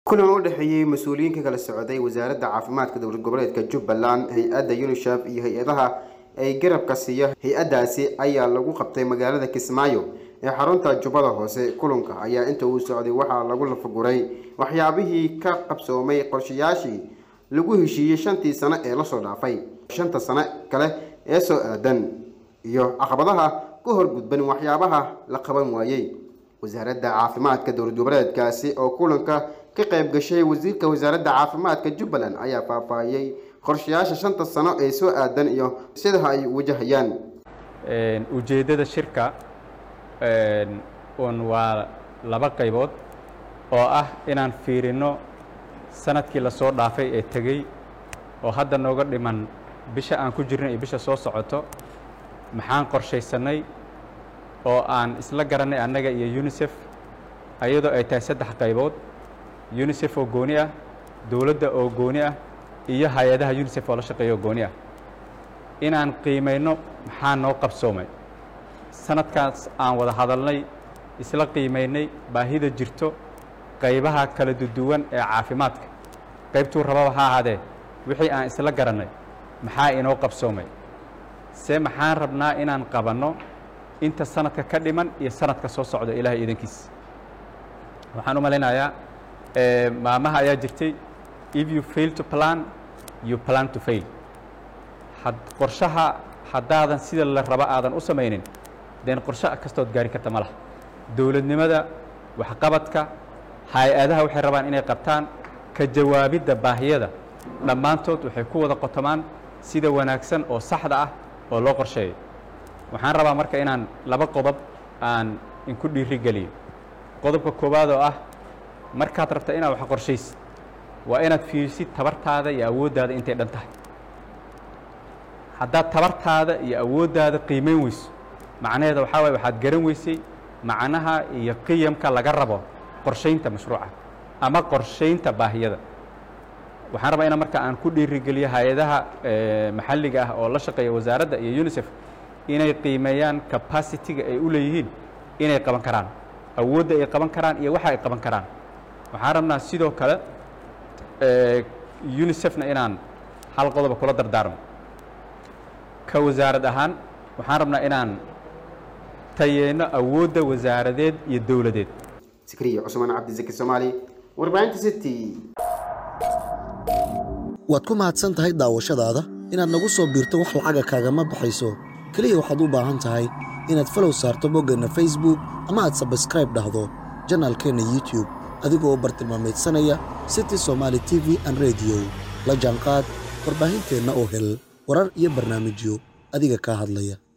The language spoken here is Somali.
kulan u dhexeeyey mas-uuliyiinka kala socday wasaaradda caafimaadka dowlad goboleedka jubbaland hay-adda unisef iyo hay-adaha ay garabka siiya hay-addaasi ayaa lagu qabtay magaalada kismaayo ee xarunta jubbada hoose kulanka ayaa inta uu socday waxaa lagu lafaguray waxyaabihii ka qabsoomay qorshayaashii lagu heshiiyey shantii sano ee lasoo dhaafay shanta sano kale ee soo aadan iyo caqabadaha ku horgudban waxyaabaha la qaban waayey wasaaradda caafimaadka dowlad goboleedkaasi oo kulanka ka qayb gashay wasiirka wasaaradda caafimaadka jubbaland ayaa faahfaahiyey qorshayaasha shanta sano ee soo aadan iyo sida ay wajahayaan ujeeddada shirka un waa laba qaybood oo ah inaan fiirino sanadkii lasoo dhaafay ee tegey oo hadda nooga dhiman bisha aan ku jirno iyo bisha soo socoto maxaan qorshaysanay oo aan isla garanay annaga iyo unisef ayadoo ay tahay saddex qaybood unisef oo gooni ah dowladda oo gooni ah iyo hay-adaha unisef oo la shaqeeya oo gooni ah inaan qiimayno maxaa noo qabsoomay sanadkaas aan wada hadalnay isla qiimaynay baahida jirto qaybaha kala duduwan ee caafimaadka qaybtuu rababa ha ahaadee wixii aan isla garannay maxaa inoo qabsoomay se maxaan rabnaa inaan qabanno inta sanadka ka dhiman iyo sanadka soo socda ilaahay iidankiis waxaan u malaynayaa maamaha ayaa jirtay if you fail to plan you plan to fail had qorshaha haddaadan sida la raba aadan u samaynin deen qorshe kastood gaari karta ma laha dowladnimada waxqabadka hay-adaha waxay rabaan inay qabtaan ka jawaabidda baahiyada dhammaantood waxay ku wada qotomaan sida wanaagsan oo saxda ah oo loo qorsheeyo waxaan rabaa marka inaan laba qodob aan inku dhiiri geliyo qodobka koowaad oo ah markaad rabta inaad wax qorshaysid waa inaad fiirisid tabartaada iyo awooddaada intay dhan tahay haddaad tabartaada iyo awooddaada qiimayn weyso macnaheeda waxaa waye waxaad garan weysay macnaha iyo qiyamka laga rabo qorshaynta mashruuca ama qorshaynta baahiyada waxaan rabaa ina marka aan ku dhiirigeliyo hay-adaha maxalliga ah oo la shaqeeya wasaaradda iyo unisef inay qiimeeyaan capacity-ga ay u leeyihiin inay qaban karaan awoodda ay qaban karaan iyo waxa ay qaban karaan waxaan rabnaa sidoo kale unisefna inaan hal qodoba kula dardaarmo ka wasaarad ahaan waxaan rabnaa inaan tayeyno awoodda wasaaradeed iyo dowladeed sikriya cusmaan cabdisaki soomaali warbaahinta city waad ku mahadsan tahay daawashadaada inaad nagu soo biirto wax lacaga kaagama baxayso keliya waxaad u baahan tahay inaad falow saarto boggeenna facebook ama aad sabskraib dhahdo janaalkeenna youtube adigoo bartilmaameedsanaya city somaali t v an rediyo la jaanqaad warbaahinteenna oo hel warar iyo barnaamijyo adiga kaa hadlaya